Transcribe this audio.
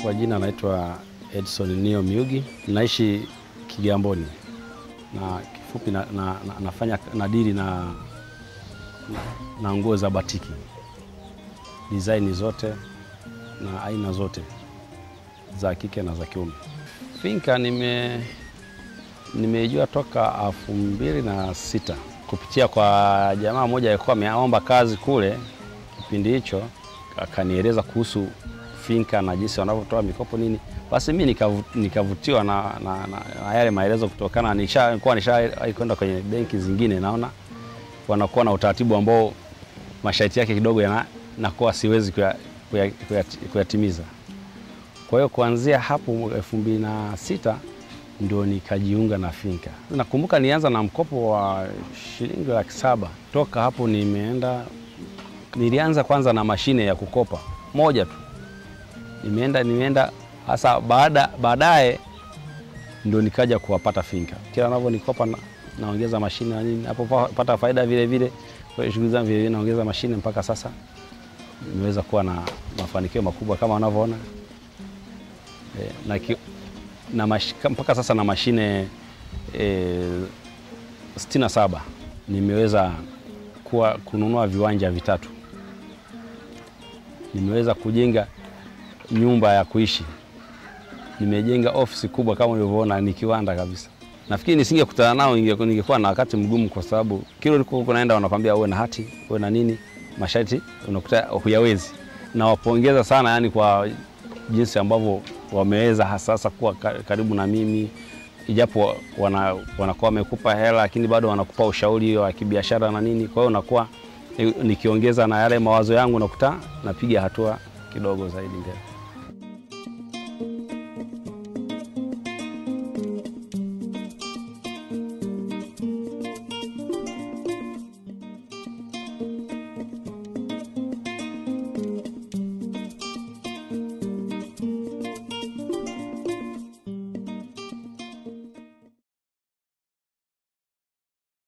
Kwa jina naitwa Edson Nio Miugi, naishi Kigamboni na kifupi na, na, na, nafanya nadiri na, na, na nguo za batiki design zote na aina zote za kike na za kiume. Finka nime nimeijua toka elfu mbili na sita kupitia kwa jamaa mmoja alikuwa ameomba kazi kule kipindi hicho, akanieleza kuhusu finka na jinsi wanavyotoa mikopo nini. Basi mi nikavu, nikavutiwa na, na, na, na yale maelezo kutokana nilikuwa nisha kwenda kwenye benki zingine, naona wanakuwa na utaratibu ambao masharti yake kidogo yana nakuwa siwezi kuyatimiza. Kwa hiyo kuanzia hapo elfu mbili na sita ndio nikajiunga na finka. Nakumbuka nianza na mkopo wa shilingi laki saba. Toka hapo nimeenda, nilianza kwanza na mashine ya kukopa moja tu, nimeenda nimeenda hasa baada baadaye ndio nikaja kuwapata finka. Kila navyo nikopa na, naongeza mashine na nini, hapo pata faida vile vile, kwa hiyo shughuli zangu vile vile naongeza mashine mpaka sasa nimeweza kuwa na mafanikio makubwa kama wanavyoona e, na, ki, na mash, mpaka sasa na mashine e, sitini na saba nimeweza kuwa kununua viwanja vitatu, nimeweza kujenga nyumba ya kuishi, nimejenga ofisi kubwa kama ulivyoona, ni kiwanda kabisa. Nafikiri nisingekutana nao ningekuwa na wakati mgumu, kwa sababu kila ulikuwa unaenda wanakwambia uwe na hati uwe na nini masharti unakuta huyawezi. Nawapongeza sana yani kwa jinsi ambavyo wameweza hasasa kuwa karibu na mimi, ijapo wana, wanakuwa wamekupa hela lakini bado wanakupa ushauri wa kibiashara na nini. Kwa hiyo unakuwa nikiongeza na yale mawazo yangu, nakuta napiga hatua kidogo zaidi mbele.